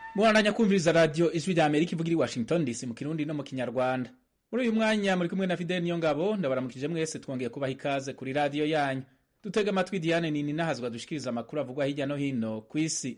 mubandanya kumviriza radiyo ijwi rya amerika ivugira i washington dc mu kirundi no mu kinyarwanda muri uyu mwanya muri kumwe na fideli niyo ngabo ndabaramukije mwese twongeye kubaha ikaze kuri radiyo yanyu dutega amatwi diane nini nahazwa dushikiriza amakuru avugwa hirya no hino ku isi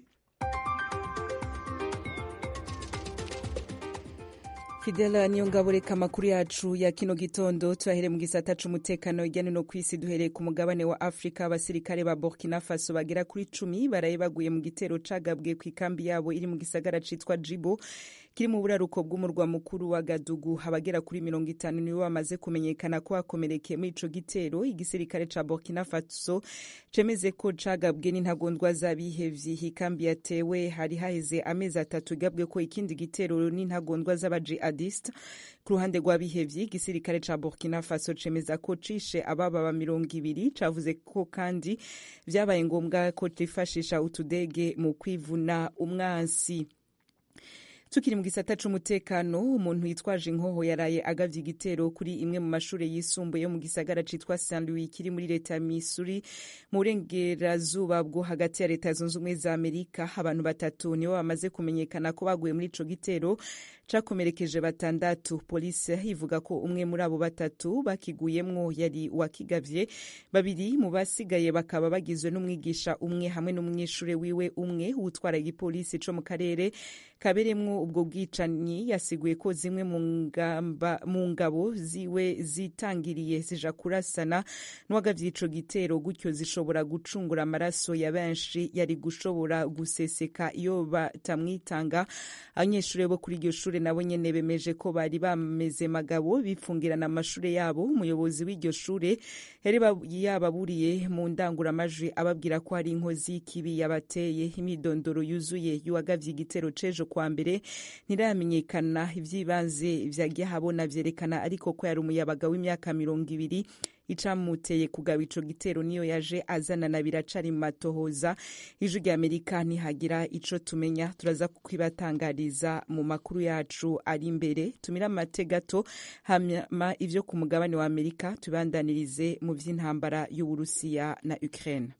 fidela niyo ngabo reka amakuru yacu ya kino gitondo tuyahere mu gisata c'umutekano hirya no ku isi duhereye ku mugabane wa afurika abasirikare ba burkina faso bagera kuri cumi baraye baguye mu gitero cagabwe ku ikambi yabo iri mu gisagara citwa jibo kiri mu buraruko bw'umurwa mukuru wa gadugu abagera kuri mirongo itanu nibo bamaze kumenyekana ko bakomerekeye muri ico gitero igisirikare ca burkina faso cemeze ko cagabwe n'intagondwa z'abihevyi ikambi yatewe hari haheze amezi atatu igabwe ko ikindi gitero n'intagondwa z'abajihadiste ku ruhande rw'abihevyi igisirikare ca burkina faso cemeza ko cishe ababa mirongo ibiri cavuze ko kandi vyabaye ngombwa ko cifashisha utudege mu kwivuna umwansi tukiri mu gisata c'umutekano umuntu yitwaje inkoho yaraye agavye igitero kuri imwe mu mashure yisumbuye yo mu gisagara citwa St Louis kiri muri leta ya Missouri mu burengerazuba bwo hagati ya leta zunze ubumwe za Amerika abantu batatu nibo bamaze kumenyekana ko baguye muri ico gitero cakomerekeje batandatu polisi ivuga ko umwe muri abo batatu bakiguyemwo yari wakigavye babiri mu basigaye bakaba bagizwe n'umwigisha umwe hamwe n'umunyeshure wiwe umwe utwara igipolisi co mu karere kaberemwo ubwo bwicanyi yasiguye ko zimwe mu ngabo ziwe zitangiriye zija kurasana n'uwagavye ico gitero gutyo zishobora gucungura amaraso ya benshi yari gushobora guseseka iyo batamwitanga abanyeshure bo kuri iryo shure nabo nyene bemeje ko bari bameze magabo bipfungirana amashure yabo umuyobozi w'iryo shure yari yababuriye mu ndanguramajwi ababwira ko hari inkozi y'ikibi yabateye imyidondoro yuzuye y'uwagavye igitero c'ejo kwa mbere ntiramenyekana ivy'ibanze vyagiye habona vyerekana ariko ko yari umuyabaga w'imyaka mirongo ibiri icamuteye kugaba ico gitero niyo yaje azanana biracari mu matohoza ijwi rya amerika ntihagira ico tumenya turaza kukwibatangariza mu makuru yacu ari imbere tumira amate gato hama ivyo ku mugabane wa amerika tubandanirize mu vy'intambara y'uburusiya na ukraine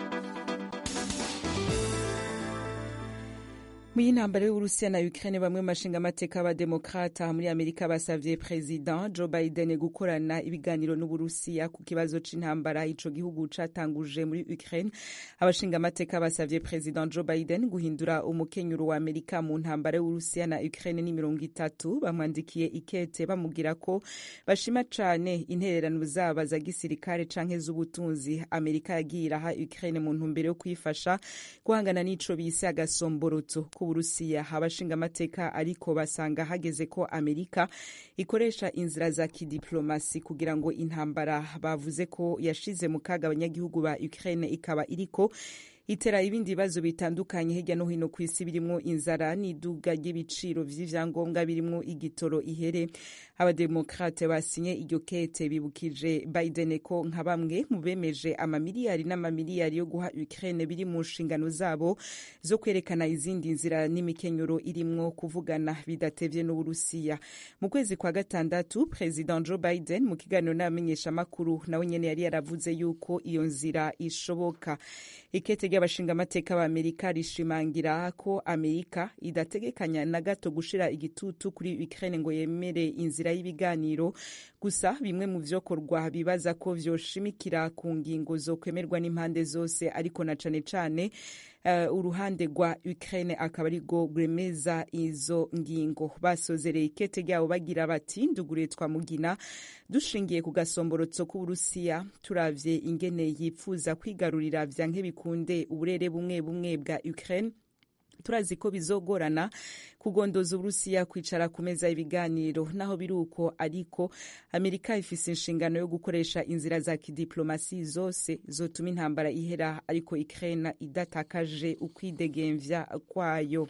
mu y'intambara y'uburusiya na ukraine bamwe mu bashingamateka b'abademokrata muri amerika basavye president joe biden gukorana ibiganiro n'uburusiya ku kibazo c'intambara ico gihugu catanguje muri ukraine abashingamateka basavye president joe biden guhindura umukenyuro wa amerika mu ntambara y'uburusiya na ukraine ni mirongo itatu bamwandikiye ikete bamubwira ko bashima cane intererano zaba za gisirikare canke z'ubutunzi amerika yagiye iraha ukraine mu ntumbero yo kuyifasha guhangana n'ico bise agasomborotso k'uburusiya abashingamateka ariko basanga hageze ko amerika ikoresha inzira za kidiplomasi kugira ngo intambara bavuze ko yashize mu kaga abanyagihugu ba ukraine ikaba iriko itera ibindi bibazo bitandukanye hirya no hino ku isi birimwo inzara n'iduga ry'ibiciro vy'ivyangombwa birimwo igitoro ihere abademokrate basinye iryo kete bibukije biden ko nka bamwe mu bemeje amamiliyari n'amamiliyari yo guha ukraine biri mu nshingano zabo zo kwerekana izindi nzira n'imikenyero irimwo kuvugana bidatevye n'uburusiya mu kwezi kwa gatandatu president joe biden mu kiganiro n'abamenyeshamakuru nawe nyene yari yaravuze yuko iyo nzira ishoboka ikete ry'abashingamateka ba amerika rishimangira ko amerika idategekanya na gato gushira igitutu kuri ukraine ngo yemere inzira y'ibiganiro gusa bimwe mu vyokorwa bibaza ko vyoshimikira ku ngingo zo kwemerwa n'impande zose ariko na cane cane uh, uruhande rwa ukraine akaba ari rwo rwemeza izo ngingo basozereye ikete ryabo bagira bati ndugure twamugina dushingiye ku gasomborotso k'uburusiya turavye ingene yipfuza kwigarurira vyanke bikunde uburere bumwe bumwe bwa ukraine turazi ko bizogorana kugondoza uburusiya kwicara ku meza y'ibiganiro naho biri uko ariko amerika ifise inshingano yo gukoresha inzira za kidiplomasi zose zotuma intambara ihera ariko ukraine idatakaje ukwidegemvya kwayo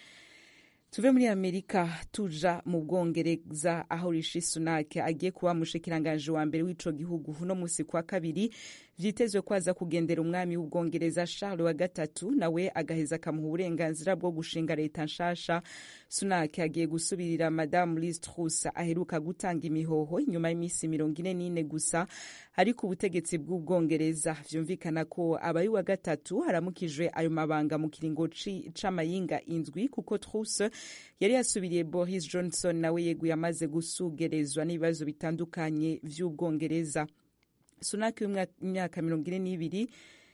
tuve muri amerika tuja mu bwongereza aho rishi sunak agiye kuba mushikiranganje wa mbere w'ico gihugu uno musi kwa kabiri vyitezwe ko aza kugendera umwami w'ubwongereza charles wa gatatu nawe agaheza akamuha uburenganzira bwo gushinga leta nshasha sunak agiye gusubirira madamu liz truss aheruka gutanga imihoho inyuma y'iminsi mirongo ine n'ine gusa ariko ubutegetsi bw'ubwongereza vyumvikana ko abayi wa gatatu haramukijwe ayo mabanga mu kiringo c'amayinga indwi kuko truss yari yasubiriye boris johnson nawe yeguye amaze gusugerezwa n'ibibazo bitandukanye vy'ubwongereza sunak w'imyaka mirongo ine n'ibiri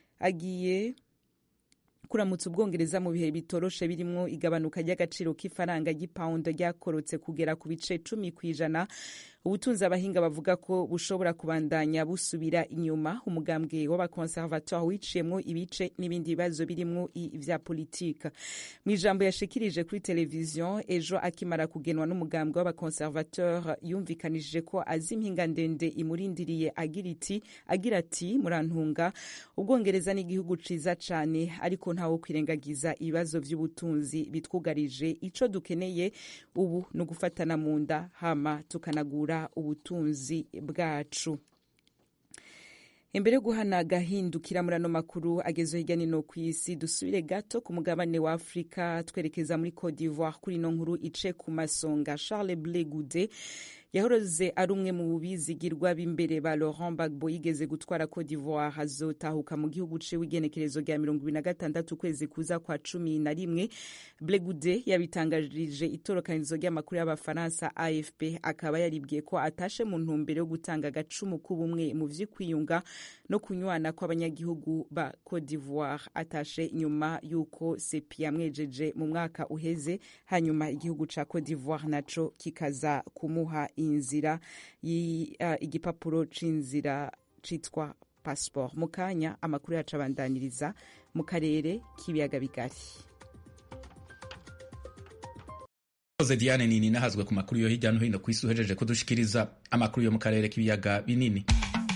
agiye kuramutsa ubwongereza mu bihe bitoroshe birimwo igabanuka ry'agaciro k'ifaranga ry'ipawundo ryakorotse kugera ku bice cumi ku ijana ubutunzi abahinga bavuga ko bushobora kubandanya busubira inyuma umugambwe w'abakonservatoire wiciyemwo ibice n'ibindi bibazo birimwo ivya politika mu ijambo yashikirije kuri televiziyo ejo akimara kugenwa n'umugambwe w'abakonservateur yumvikanishije ko azi impinga ndende imurindiriye agira iti agira ati murantunga ubwongereza n'igihugu ciza cane ariko ntawo kwirengagiza ibibazo vy'ubutunzi bitwugarije ico dukeneye ubu ni ugufatana mu nda hama tukanagura ubutunzi bwacu imbere yo guhana agahindukira muri ano makuru ageze hirya no ku isi dusubire gato ku mugabane wa afurika twerekeza muri cote d'ivoire kuri ino nkuru ice ku masonga charles ble gude yahoroze ari umwe mu bizigirwa b'imbere ba laurent bagbo yigeze gutwara cote d'ivoire azotahuka mu gihugu ciwe igenekerezo rya mirongo ibiri na gatandatu ukwezi kuza kwa cumi na rimwe blegude yabitangarije itorokanizo ry'amakuru y'abafaransa afp akaba yaribwiye ko atashe mu ntumbero yo gutanga agacumu k'ubumwe mu vy'ukwiyunga no kunywana kw'abanyagihugu ba cote d'ivoire atashe nyuma y'uko sepi yamwejeje mu mwaka uheze hanyuma igihugu ca cote d'ivoire naco kikaza kumuha inzira uh, igipapuro c'inzira citwa passport mu kanya amakuru yacu abandaniriza mu karere k'ibiyaga bigari koze diane nini nahazwe ku makuru yo hirya no hino ku isi uhejeje kudushikiriza amakuru yo mu karere k'ibiyaga binini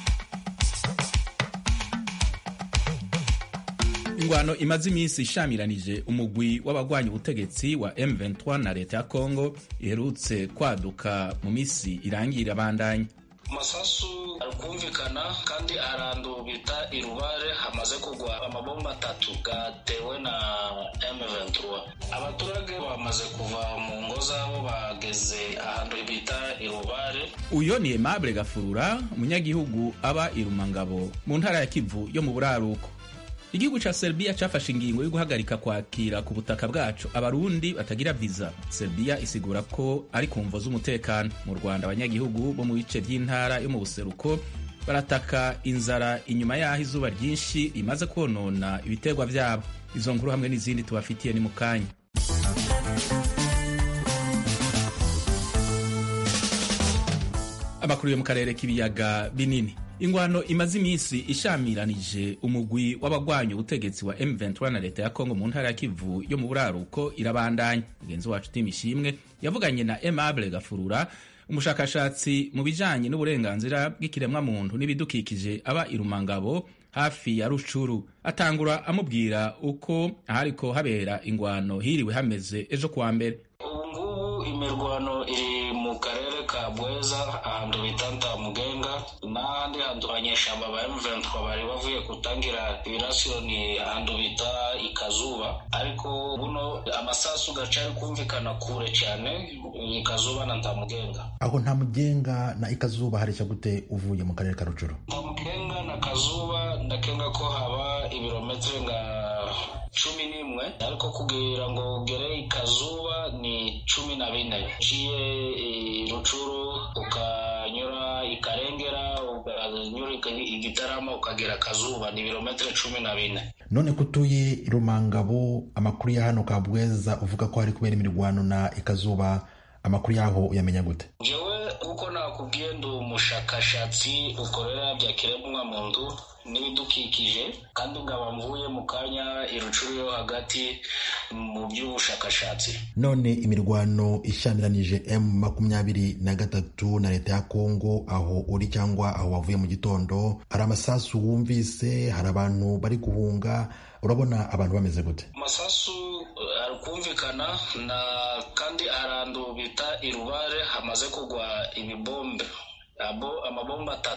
ingwano imaze iminsi ishamiranije umugwi w'abagwanya ubutegetsi wa M23 na leta ya Congo iherutse kwaduka mu misi irangira bandanya amasasu ari kumvikana kandi ahantu bita irubare hamaze kugwa amabomba atatu gatewe na M23 abaturage bamaze kuva mu ngo zabo bageze ahantu bita irubare uyo ni Aimable Gafurura umunyagihugu aba irumangabo mu ntara ya Kivu yo mu buraruko igihugu ca Serbia cafashe ingingo yo guhagarika kwakira ku butaka bwacu abarundi batagira viza Serbia isigura ko ari ku mvo z'umutekano mu Rwanda abanyagihugu bo mu bice by'intara yo mu buseruko barataka inzara inyuma y'aho izuba ryinshi rimaze konona ibiterwa vyabo izo nkuru hamwe n'izindi tubafitiye ni mu kanya amakuru yo mu karere k'ibiyaga binini ingwano imaze iminsi ishamiranije umugwi w'abagwanya ubutegetsi wa M23 na leta ya Kongo mu ntara ya Kivu yo mu buraruko irabandanya mugenzi wacu Tim Ishimwe yavuganye na Aimable Gafurura umushakashatsi mu bijanye n'uburenganzira bw'ikiremwa muntu n'ibidukikije aba irumangabo hafi ya Rucuru atangura amubwira uko ahariko habera ingwano hiriwe hameze ejo kuwa mbere ubu ngubu imirwano iri mu karere ka Bweza ahantu bita Ntamugenga n'ahandi hantu abanyeshamba ba M23 bari bavuye gutangira ibirasiro ni ahantu bita Ikazuba ariko buno amasasu gacari kumvikana kure cyane Ikazuba na Ntamugenga aho Ntamugenga na Ikazuba harisha gute uvuye mu karere ka Rucuru Ntamugenga na Kazuba ndakenga ko haba ibirometero nga cumi n'imwe ariko kugira ngo ugere ikazuba ni cumi na bine uciye rucuru ukanyura ikarengera ukanyura igitarama ukagera kazuba ni ibirometero cumi na bine none ko utuye rumangabo amakuru ya hano kabweza uvuga ko hari kubera imirwano na ikazuba amakuru yaho uyamenya gute jewe kuko nakubwiye ndi umushakashatsi ukorera bya kiremwa muntu n'ibidukikije kandi nkaba mvuye mu kanya irucuru yo hagati mu by'ubushakashatsi none imirwano ishamiranije m makumyabiri na gatatu na leta ya kongo aho uri cyangwa aho wavuye mu gitondo hari amasasu wumvise hari abantu bari guhunga urabona abantu bameze gute amasasu ari kumvikana na kandi ahantu bita irubare hamaze kugwa ibibombe abo amabomba atatu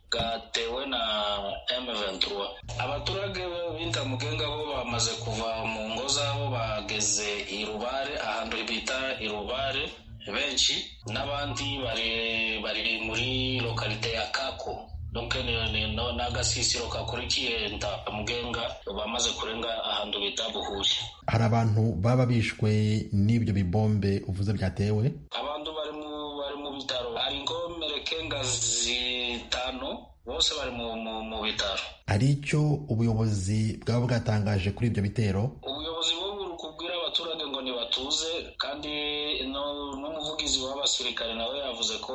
gatewe na M23 abaturage b'intamugenga bo bamaze kuva mu ngo zabo bageze i Rubare ahantu bita i Rubare benshi n'abandi bari bari muri lokalite ya Kako donc n'agasisiro kakurikiye ntamugenga bamaze kurenga ahantu bita Buhuri hari abantu baba bishwe n'ibyo bibombe uvuze byatewe abantu bari mu bari mu bitaro hari inkomerekenga zitanu bose bari mu, mu, mu bitaro hari icyo ubuyobozi bwaba bwatangaje kuri ibyo bitero ubuyobozi bwo buri kubwira abaturage ngo ntibatuze kandi n'umuvugizi w'abasirikare nawe yavuze ko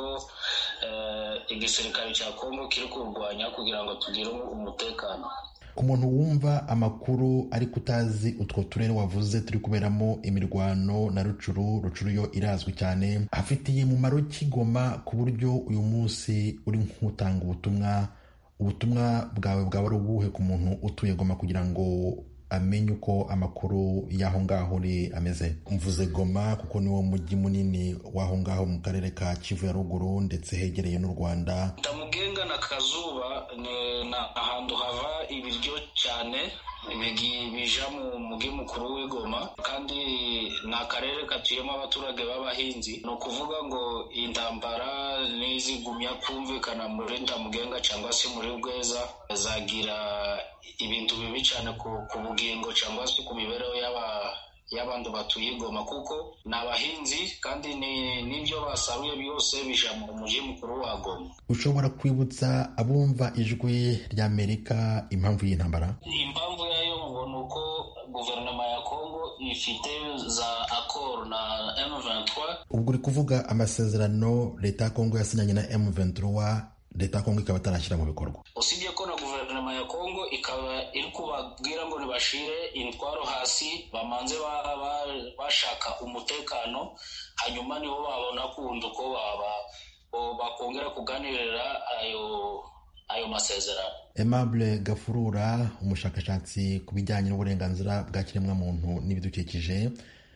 igisirikare cya kongo kiri kurwanya kugira ngo tugire umutekano ku muntu wumva amakuru ariko utazi utwo turere wavuze turi kuberamo imirwano na rucuru rucuru yo irazwi cyane afitiye umumaro kigoma ku buryo uyu munsi uri nk'utanga ubutumwa ubutumwa bwawe bwaba ari ubuhe ku muntu utuye goma kugira ngo amenye uko amakuru y'aho ngaho uri ameze mvuze goma kuko niwo mujyi munini w'aho ngaho mu karere ka kivu ya ruguru ndetse hegereye n'u rwanda ndamugenga na kazuba ni ahantu hava ibiryo cyane bija mu mugi mukuru w'igoma kandi ni akarere katuyemo abaturage b'abahinzi ni ukuvuga ngo intambara nizigumya kumvikana muri ndamugenga cyangwa se muri rweza zagira ibintu bibi cyane ku bugingo cyangwa se ku mibereho y'aba y'abantu batuye igoma kuko ni abahinzi kandi n'ibyo basaruye byose bija mu mujyi mukuru wa goma ushobora kwibutsa abumva ijwi ry'amerika impamvu y'intambara impamvu yayo ngo ni uko guverinoma ya kongo ifite za akoro na M23 ubwo uri kuvuga amasezerano leta ya kongo yasinyanye na M23 leta ya kongo ikaba itarashyira mu bikorwa usibye ko na guverinoma ya kongo ikaba iri kubabwira ngo ntibashire intwaro hasi bamanze bashaka umutekano hanyuma nibo babona kundi uko bakongera kuganirira ayo ayo masezerano Aimable Gafurura umushakashatsi ku bijyanye n'uburenganzira bwa kiremwamuntu n'ibidukikije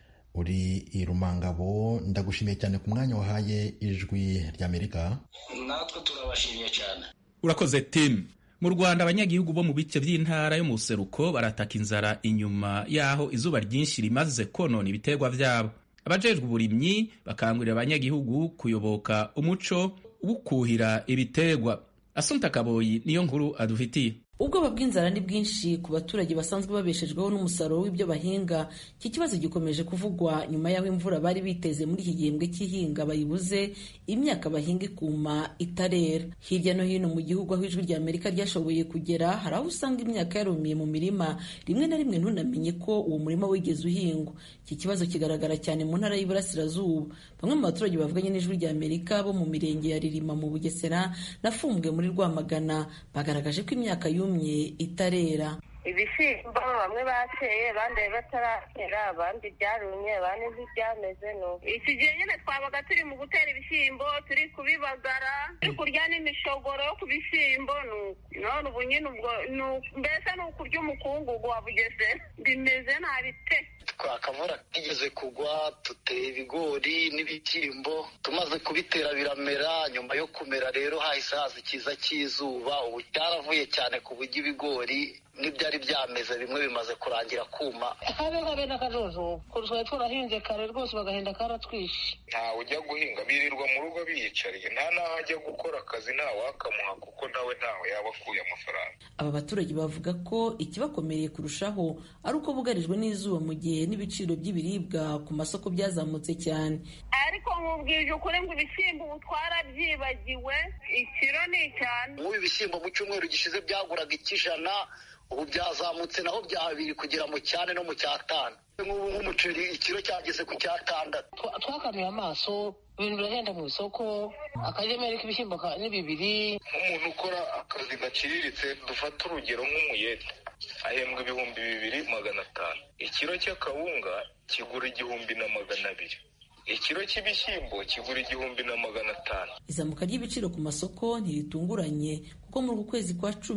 uri i Rumangabo ndagushimiye cyane ku mwanya wahaye ijwi ry'Amerika natwe turabashimiye cyane urakoze tim mu rwanda abanyagihugu bo mu bice by'intara yo mu buseruko barataka inzara inyuma y'aho izuba ryinshi rimaze konona ibiterwa byabo abajejwe uburimyi bakangurira abanyagihugu kuyoboka umuco wo kuhira ibiterwa asumta kaboyi niyo nkuru adufitiye ubwoba bw'inzara ni bwinshi ku baturage basanzwe babeshejweho n'umusaruro w'ibyo bahinga iki kibazo gikomeje kuvugwa nyuma y'aho imvura bari biteze muri iki gihembwe cy'ihinga bayibuze imyaka bahinga ikuma itarera hirya no hino mu gihugu aho ijwi rya amerika ryashoboye kugera hari aho usanga imyaka yarumiye mu mirima rimwe na rimwe ntunamenye ko uwo murima wigeze uhingwa iki kibazo kigaragara cyane mu ntara y'iburasirazuba bamwe mu baturage bavuganye n'ijwi rya amerika bo mu mirenge ya ririma mu bugesera na fumbwe muri rwamagana bagaragaje ko imyaka yumye itarera ibishyimbo bamwe bateye abandi bataratera abandi byarumye abandi ntibyameze nuko iki gihe nyine twabaga turi mu gutera ibishyimbo turi kubibagara turi kurya n'imishogoro yo ku bishyimbo none ubu nyine ubwo mbese ni ukurya umukungugu wa bugesera bimeze nabi pe akavura kigeze kugwa duteye ibigori n'ibishyimbo tumaze kubitera biramera nyuma yo kumera rero hahise haza ikiza cy'izuba ubu cyaravuye cyane ku buryo ibigori n'ibyari byameze bimwe bimaze kurangira kuma habe habe n'akajojo ko twari twarahinze kare rwose bagahenda karatwishe ntawe ujya guhinga birirwa mu rugo biyicariye nta n'aho ajya gukora akazi ntawe wakamuha kuko nawe ntawe yaba akuye amafaranga aba baturage bavuga ko ikibakomereye kurushaho ari uko bugarijwe n'izuba mu gihe n'ibiciro by'ibiribwa ku masoko byazamutse cyane ariko nkubwije ukuri ngo ibishyimbo ubu twarabyibagiwe ikiro ni icyane nk'ubu ibishyimbo mu cyumweru gishize byaguraga ikijana ubu byazamutse naho bya habiri kugera mu cyane no mu cyatanu nk'ubu nk'umuceri ikiro cyageze ku cyatandatu twakanuye amaso ibintu birahenda mu isoko akagemeri k'ibishyimbo ni bibiri nk'umuntu ukora akazi gaciriritse dufate urugero nk'umuyede ahembwa ibihumbi bibiri magana atanu ikiro cy'akawunga kigura igihumbi na magana abiri ikiro cy'ibishyimbo kigura igihumbi na magana atanu izamuka ry'ibiciro ku masoko ntiritunguranye kuko muri uku kwezi kwa cumi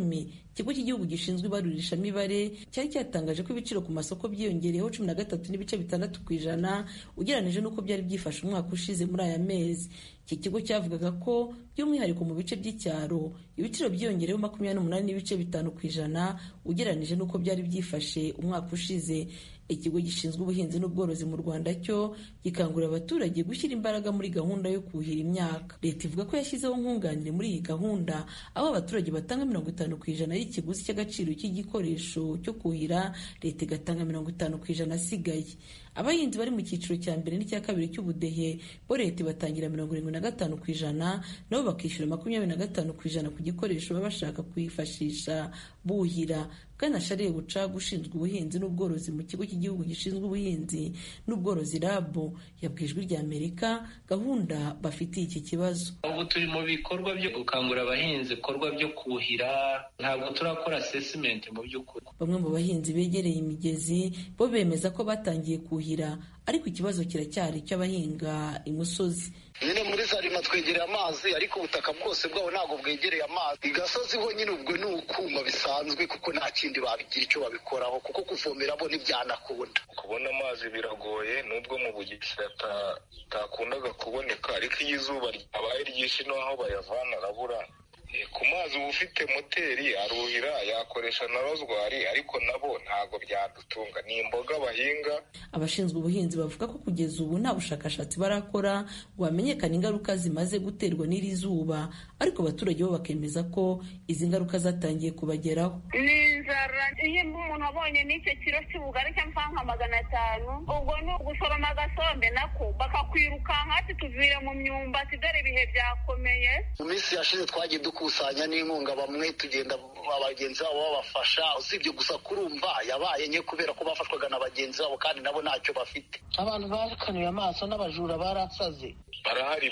ikigo cy'igihugu gishinzwe ibarurishamibare cyari cyatangaje ko ibiciro ku masoko byiyongereyeho cumi na gatatu n'ibice bitandatu ku ijana ugereranije n'uko byari byifashe umwaka ushize muri aya mezi iki kigo cyavugaga ko by'umwihariko mu bice by'icyaro ibiciro byiyongereyeho makumyabiri n'umunani n'ibice bitanu ku ijana ugereranije n'uko byari byifashe umwaka ushize ikigo gishinzwe ubuhinzi n'ubworozi mu rwanda cyo gikangurira abaturage gushyira imbaraga muri gahunda yo kuhira imyaka leta ivuga ko yashyizeho nkunganire muri iyi gahunda aho abaturage batanga mirongo itanu ku ijana y'ikiguzi cy'agaciro cy'igikoresho cyo kuhira leta igatanga mirongo itanu ku ijana asigaye abahinzi bari mu cyiciro cya mbere n'icya kabiri cy'ubudehe bo leta ibatangira mirongo irindwi na gatanu ku ijana nabo bakishyura makumyabiri na gatanu ku ijana ku gikoresho baba bashaka kwifashisha buhira bwana shariye bucaga ushinzwe ubuhinzi n'ubworozi mu kigo cy'igihugu gishinzwe ubuhinzi n'ubworozi rabu yabwiye ijwi rya amerika gahunda bafitiye iki kibazo ubu turi mu bikorwa byo gukangurira abahinzi ibikorwa byo kuhira ntabwo turakora asesimenti mu by'ukuri bamwe mu bahinzi begereye imigezi bo bemeza ko batangiye kuhira ariko ikibazo kiracyari icy'abahinga imusozi nyine muri zarima twegereye amazi ariko ubutaka bwose bwabo ntabwo bwegereye amazi igasozi ho nyine ubwo ni ukuma bisanzwe kuko nta kindi babigira icyo babikoraho kuko kuvomera bo ntibyanakunda kubona amazi biragoye nubwo mu bugesera atakundaga kuboneka ariko iyo izuba ryabaye ryinshi n'aho bayavana arabura ku mazi uba ufite moteri aruhira yakoresha na rozwari ariko nabo ntabwo byadutunga ni imboga bahinga abashinzwe ubuhinzi bavuga ko kugeza ubu nta bushakashatsi barakora ngo hamenyekane ingaruka zimaze guterwa n'iri zuba ariko abaturage bo bakemeza ko izi ngaruka zatangiye kubageraho ni inzara iyo umuntu abonye n'icyo kiro cy'ubugari cyangwa nka magana atanu ubwo ni ugusoroma agasombe nako bakakwirukanka ati tuvire mu myumbati dore ibihe byakomeye mu minsi yashize twagiye dukusanya n'inkunga bamwe tugenda bagenzi babo babafasha usibye gusa kurumva yabaye nke kubera ko bafashwaga na bagenzi babo kandi nabo ntacyo bafite abantu bakanuye amaso n'abajura barasaze barahari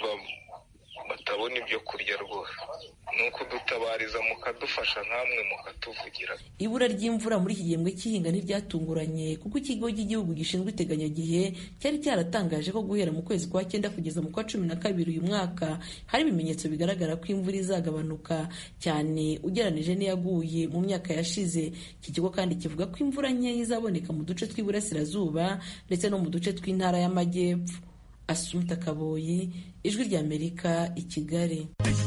batabona ibyo kurya rwose ni ukudutabariza mukadufasha nkamwe mukatuvugira ibura ry'imvura muri iki gihembwe cy'ihinga ntiryatunguranye kuko ikigo cy'igihugu gishinzwe iteganyagihe cyari cyaratangaje ko guhera mu kwezi kwa cyenda kugeza mu kwa cumi na kabiri uyu mwaka hari ibimenyetso bigaragara ko imvura izagabanuka cyane ugereranije n'iyaguye mu myaka yashize iki kigo kandi kivuga ko imvura nkeya izaboneka mu duce tw'iburasirazuba ndetse no mu duce tw'intara y'amajyepfo asumta kaboyi ijwi ry'amerika i kigali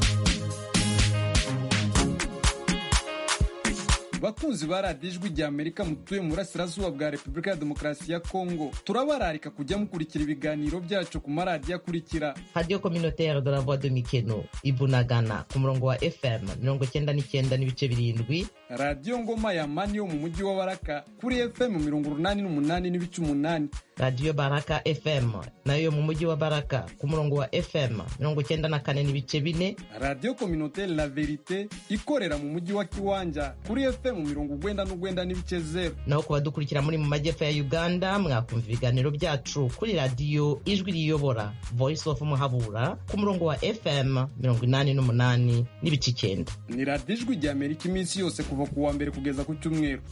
bakunzi ba radiyo ijwi rya amerika mutuye mu burasirazuba bwa repubulika ya demokarasi ya kongo turabararika kujya mukurikira ibiganiro byacu ku maradiyo akurikira radiyo kominotere de la voix de mikeno ibunagana ku murongo wa fm mirongo cyenda n'icyenda n'ibice birindwi radiyo ngoma ya mani yo mu mujyi wa baraka kuri fm mirongo urunani n'umunani n'ibice umunani radiyo baraka fm nayo mu mujyi wa baraka ku murongo wa fm mirongo cyenda na kane n'ibice bine radiyo kominotere la verite ikorera mu mujyi wa kiwanja kuri fm mirongo ugwenda n'ugwenda n'ibice zeru naho ku badukurikira muri mu majyepfo ya uganda mwakumva ibiganiro byacu kuri radiyo ijwi riyobora voice of muhabura ku murongo wa fm mirongo inani n'umunani n'ibice icyenda ni radiyo ijwi rya amerika iminsi yose kuva ku wa mbere kugeza ku cyumweru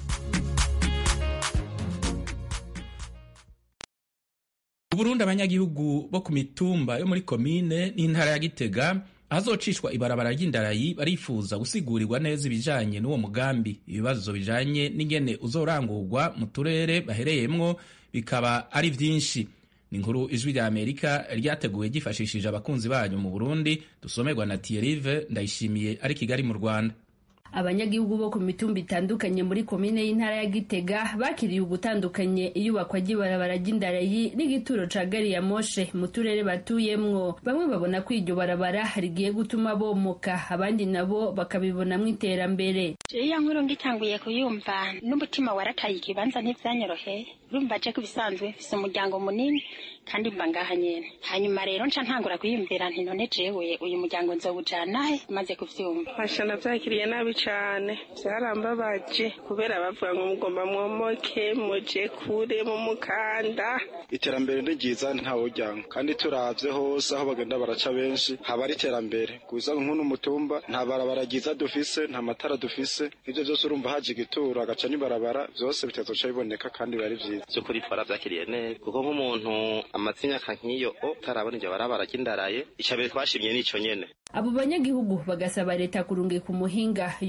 uburundi abanyagihugu bo ku mitumba yo muri komine n'intara ya gitega ahazocishwa ibarabara ry'indarayi barifuza gusigurirwa neza ibijanye n'uwo mugambi ibibazo bijanye n'ingene uzorangurwa mu turere bahereyemwo bikaba ari vyinshi ni inkuru ijwi rya amerika ryateguwe ryifashishije abakunzi banyu mu burundi dusomerwa na tiyerive ndayishimiye ari kigali mu rwanda abanyagihugu bo ku mitumba itandukanye muri komine y'intara ya gitega bakiriye ugutandukanye iyubakwa ry'ibarabara ry'indarayi n'igituro ca gari ya moshe mu turere batuyemwo bamwe babona ko iryo barabara rigiye gutuma bomoka abandi nabo bakabibonamwo iterambere iyo nkuru ngitanguye kuyumva n'umutima warataye ikibanza ntivyanyoroheye urumva je ko ibisanzwe mfise umuryango munini kandi mba ngaha nyene hanyuma rero nca ntangura kwiyumvira nti none jewe uyu muryango nzowujanahe maze kuvyumva fasha navyakiriye nabi cane vyarambabaje kubera bavuga ngo mugomba mwomoke muje kure mu mukanda iterambere ni ryiza ntawujyango kandi turavye hose aho bagenda baraca benshi haba ari iterambere gusa nk'uno mutumba nta barabara ryiza dufise nta matara dufise ivyo vyose urumva haje igituro agaca n'ibarabara vyose bitazoca biboneka kandi biba ari vyiza vy'ukuri twaravyakiriye neza kuko nk'umuntu amaze imyaka nk'iyo o utarabona iryo barabara ry'indaraye ica mbere twashimye n'ico nyene abo banyagihugu bagasaba leta kurungika umuhinga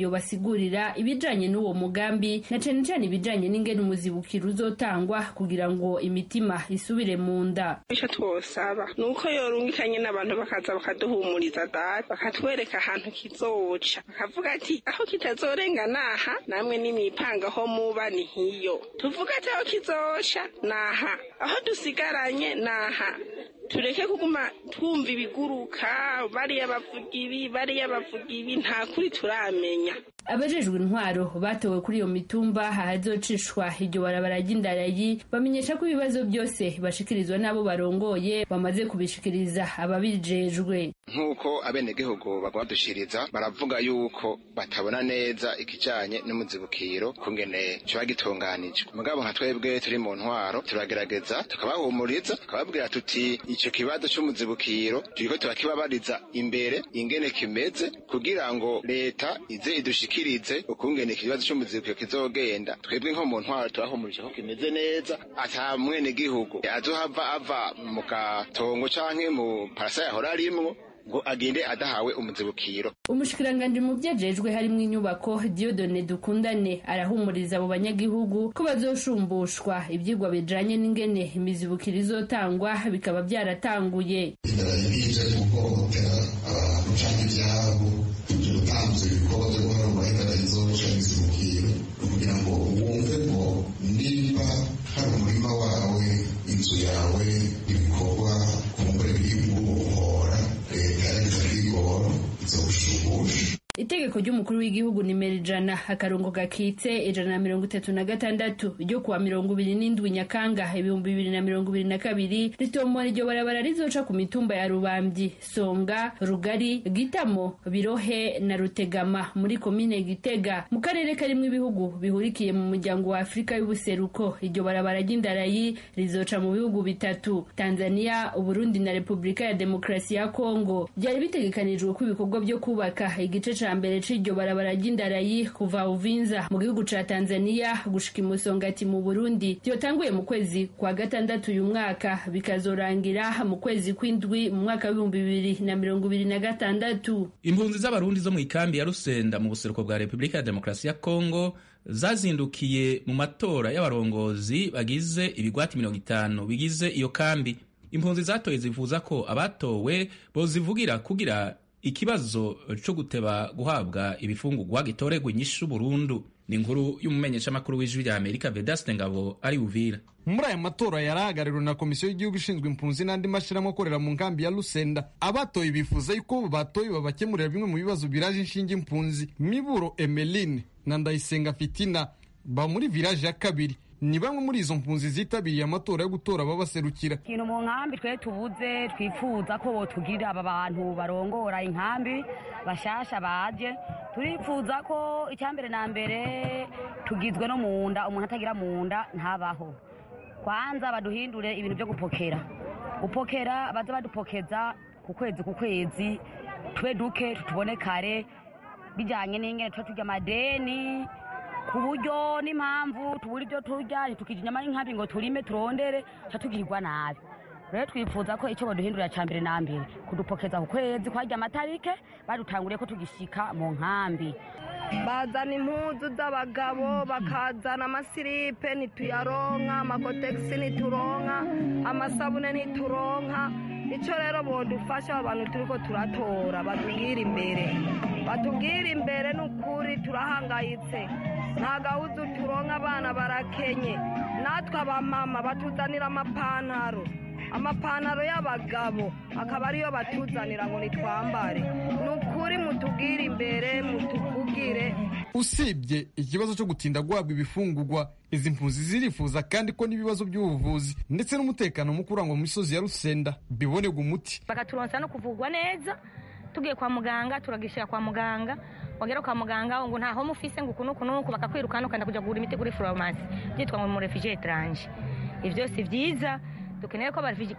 yobasigurira ibijanye n'uwo mugambi na cane cane ibijanye n'ingene umuzibukiro uzotangwa kugira ngo imitima isubire mu nda icyo twosaba ni uko yorungikanye n'abantu bakaza bakaduhumuriza data bakatwereka ahantu kizoca bakavuga ati aho kitazorenga naha namwe nimipanga aho muba ni hiyo tuvuga ati aho kizoca naha aho dusigaranye naha tureke kuguma twumva ibiguruka bariya bavuga ibi bariya bavuga ibi nta kuri turamenya abajejwe intwaro batowe kuri iyo mitumba ahazocishwa iryo barabara ry'indarayi bamenyesha ko ibibazo byose bashikirizwa n'abo barongoye bamaze kubishikiriza ababijejwe nk'uko abenegihugu bagomba dushiriza baravuga yuko batabona neza ikijanye n'umuzibukiro kungene kiba gitunganijwe mugabo nka twebwe turi mu ntwaro turagerageza tukabahumuriza tukababwira tuti ico kibazo c'umuzibukiro turiko turakibabariza imbere ingene kimeze kugira ngo leta ize idushikirize ukungene ikibazo c'umuzibukiro kizogenda twebwe nko mu ntwaro turahumurije ko kimeze neza ata mwenegihugu azohava ava mu gatongo canke mu parasa yahora arimwo ngo agende adahawe umuzibukiro umushikiranganji mu vyajejwe harimwo inyubako diodone dukundane arahumuriza abo banyagihugu ko bazoshumbushwa ivyigwa bijanye n'ingene imizibukiro izotangwa bikaba vyaratanguye ije guhohotera abantu canke ivyabo ivyo gutanguza ibikorwa vyo guharura ingana izoca imizibukiro kugira ngo wumve ngo nimba hari umurima wawe inzu yawe ibikorwa kumbure biri muhora leta yagize kwigora izogushumbusha itegeko ry'umukuru w'igihugu nimero ijana akarongo gakitse ijana na mirongo itatu na gatandatu ryo kuwa mirongo ibiri n'indwi nyakanga ibihumbi bibiri na mirongo ibiri na kabiri ritomora iryo barabara rizoca ku mitumba ya rubambyi songa rugari gitamo birohe na rutegama muri komine gitega mu karere karimwo ibihugu bihurikiye mu muryango wa afurika y'ubuseruko iryo barabara ry'indarayi rizoca mu bihugu bitatu tanzania uburundi na repubulika ya demokarasi ya kongo byari bitegekanijwe ko ibikorwa byo kubaka igice ca mbere c'iryo barabara ry'indarayi kuva uvinza mu gihugu ca tanzania gushika imusongati mu burundi vyotanguye mu kwezi kwa gatandatu uyu mwaka bikazorangira mu kwezi kw'indwi mu mwaka w'ibihumbi bibiri na mirongo ibiri na gatandatu impunzi z'abarundi zo mu ikambi ya rusenda mu buseruko bwa repubulika ya demokarasi ya kongo zazindukiye mu matora y'abarongozi bagize ibigwati mirongo itanu bigize iyo kambi impunzi zatoye zivuza ko abatowe bozivugira kugira ikibazo cyo guteba guhabwa ibifungurwa gitoregwa inyishu burundu ni inkuru y'umumenyeshamakuru w'ijwi rya amerika vedaste ngabo ari uvira muri aya matora yarahagarariwe na komisiyo y'igihugu ishinzwe impunzi n'andi mashyirahamwe akorera mu nkambi ya rusenda abatoye bifuza yuko batoye babakemurira bimwe mu bibazo biraje inshinge impunzi miburo emeline na ndayisenga fitina ba muri village ya kabiri ni bamwe muri izo mpunzi zitabiriye amatora yo gutora ababaserukira ikintu mu nkambi twe tubuze twifuza ko botugirira aba bantu barongora inkambi bashasha baje turifuza ko icyambere na mbere tugizwe no mu nda umuntu atagira mu nda ntabaho kwanza baduhindure ibintu byo gupokera gupokera baze badupokeza ku kwezi ku kwezi tube duke tutubone kare bijyanye n'ingene tuba turya amadeni ku buryo n'impamvu tubura ibyo turya ntitukijya inyama y'inkambi ngo turime turondere tuba tugirwa nabi rero twifuza ko icyo baduhindurira cya mbere na mbere kudupokeza ku kwezi kwajya amatarike badutanguriye ko tugishyika mu nkambi bazana impuzu z'abagabo bakazana amasiripe ntituyaronka amakotegisi ntituronka amasabune ntituronka icyo rero bodufasha abantu turi ko turatora batubwira imbere batubwira imbere ni ukuri turahangayitse nta gahuzu turonka abana barakenye natwe abamama batuzanira amapantaro amapantaro y'abagabo akaba ariyo batuzanira ngo nitwambare ni ukuri mutubwire imbere mutuvugire usibye ikibazo cyo gutinda guhabwa ibifungurwa izi mpunzi zirifuza kandi ko n'ibibazo by'ubuvuzi ndetse n'umutekano muke urangwa mu misozi ya rusenda bibonerwa umuti bakaturonsa no kuvugwa neza tugiye kwa muganga turagishyira kwa muganga wagera kwa muganga ngo ntaho mufise ngo uku n'uku n'uku bakakwirukana ukanda kujya kugura imiti kuri farumasi byitwa ngo mu refugee etranje ibyo si byiza dukeneye ko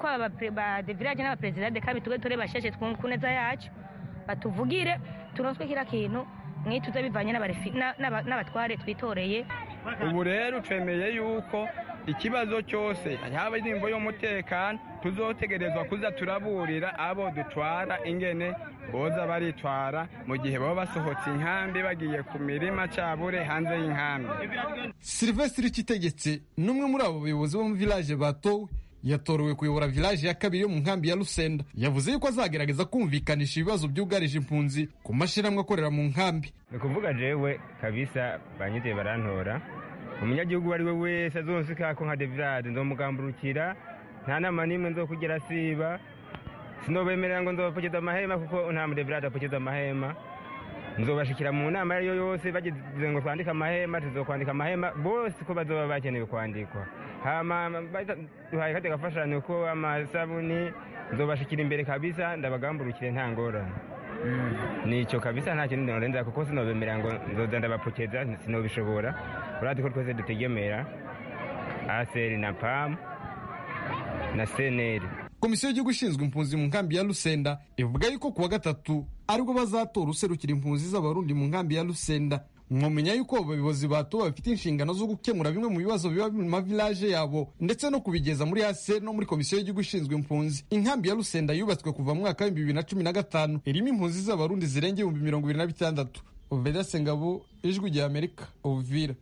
ba de village n'abaperezida de kabi tube ture basheshe ku neza yacu batuvugire turonswe kira kintu mwituze bivanye n'abatware twitoreye ubu rero twemeye yuko ikibazo cyose haba indirimbo y'umutekano tuzotegerezwa kuza turaburira abo dutwara ingene boza baritwara mu gihe baba basohotse inkambi bagiye ku mirima cabure hanze y'inkambi silvestre kitegetse n'umwe muri abo bayobozi bo mu village batowe yatorewe kuyobora village ya kabiri yo mu nkambi ya Lusenda yavuze yuko azagerageza kumvikanisha ibibazo byugarije impunzi ku mashyirahamwe akorera mu nkambi ni ukuvuga jewe kabisa banyiteye barantora umunyagihugu uwo ari we wese azonsika ko nka devirade nzomugamburukira nta nama n'imwe nzokugera siba sinobemerera ngo nzobapokeza amahema kuko nta mudevirade apokeza amahema nzobashikira mu nama ariyo yose bagize ngo twandike amahema tuzokwandika amahema bose ko bazoba bakenewe kwandikwa hama duhaye kate gafashanyo ko amasabuni nzobashikira imbere kabisa ndabagamburukire nta ngorane nico kabisa nta kintu norenza kuko sinobemerera ngo nzoza ndabapokeza sinobishobora uradi ko twese dutegemera aseri na pam na seneri komisiyo y'igihugu ishinzwe impunzi mu nkambi ya Lusenda ivuga yuko kuwa gatatu aribwo bazatora userukira impunzi z'abarundi mu nkambi ya Lusenda mwamenya yuko abayobozi batowe bafite inshingano zo gukemura bimwe mu bibazo biba mu mavilaje yabo ndetse no kubigeza muri hase no muri komisiyo y'igihugu ishinzwe impunzi inkambi ya Lusenda yubatswe kuva mu mwaka w'ibihumbi bibiri na cumi na gatanu irimo impunzi z'abarundi zirenga ibihumbi mirongo ibiri na bitandatu Oveda Sengabo ijwi rya Amerika Uvira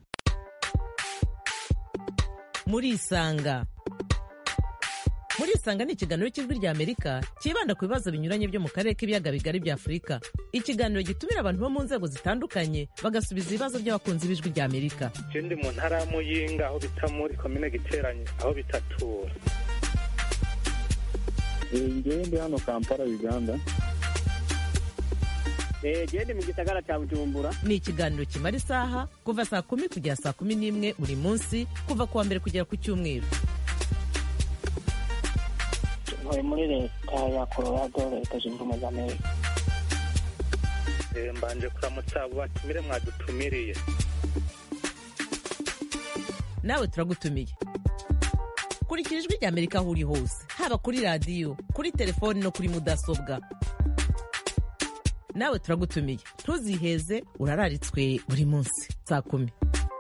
muri isanga muri isanga ni ikiganiro cy'ijwi rya amerika cyibanda ku bibazo binyuranye byo mu karere k'ibiyaga bigari bya afurika ikiganiro gitumira abantu bo mu nzego zitandukanye bagasubiza ibibazo by'abakunzi b'ijwi rya amerika ndi mu ntara ya muyinga aho bita muri komine giteranye aho bitatura ngewe ndi hano kampala uganda gende mu gisagara cya bujumbura ni ikiganiro kimara isaha kuva saa kumi kugera saa kumi n'imwe buri munsi kuva ku wa mbere kugera ku cyumweru ntuye muri leta ya colorado leta zunze ubumwe za amerika mbanje kuramutsa abo batumire mwadutumiriye nawe turagutumiye kurikira ijwi rya amerika aho uri hose haba kuri radiyo kuri telefoni no kuri mudasobwa nawe turagutumiye ntuziheze urararitswe buri munsi saa kumi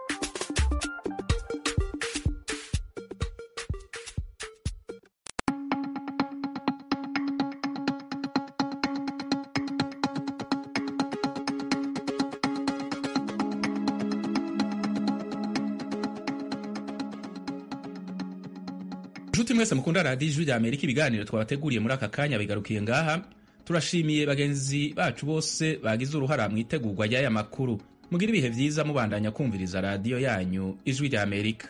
nshuti mwese mukunda radiyo ijwi rya amerika ibiganiro twabateguriye muri aka kanya bigarukiye ngaha turashimiye bagenzi bacu bose bagize uruhara mu itegurwa ry'aya makuru mugira ibihe byiza mubandanya kumviriza radiyo yanyu ijwi rya amerika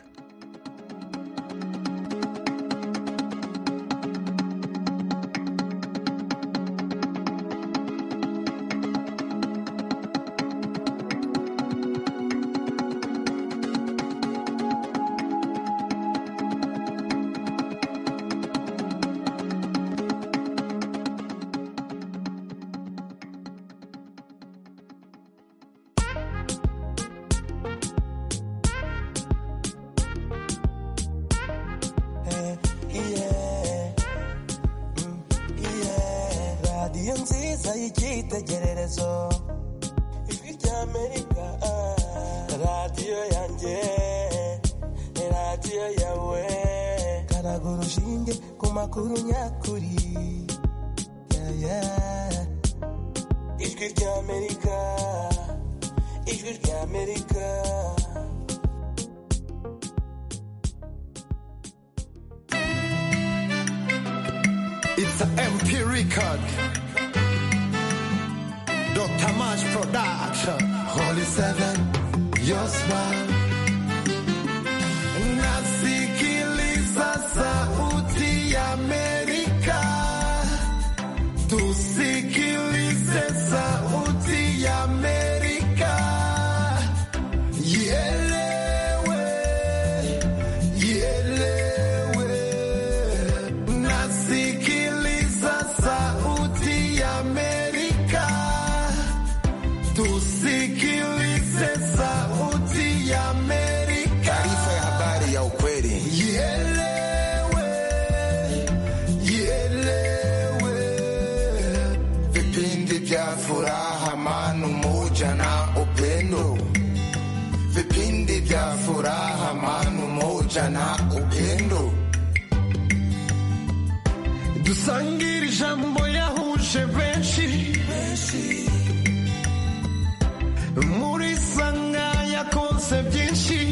radiyo nziza y'icyitegererezo ijwi ry'amerika radiyo yanjye radiyo yawe karaga urushinge ku makuru nyakuri Yeah, yeah. ijwi ry'amerika ijwi ry'amerika It's an MP record. Dr. Mash Production. Holy Seven, your smile. Nasikiliza sauti ya Amerika. Tusikilize sauti ya Amerika. Ielewe, ielewe. Nasikiliza sauti ya Amerika. Tusikilize sauti ya Amerika. Taarifa ya habari ya ukweli. Ielewe, ielewe. Vipindi vya furaha, amani, umoja na upendo. Vipindi vya furaha, amani, umoja na upendo. dusangire ijambo yahuje benshi muri sanga yakonse byinshi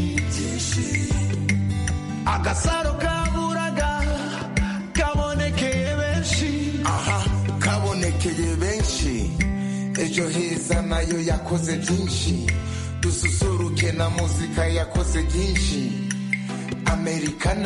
agasaro kaburaga kabonekeye benshi aha kabonekeye benshi ejo heza nayo yakoze byinshi dususuruke na muzika yakoze byinshi amerikana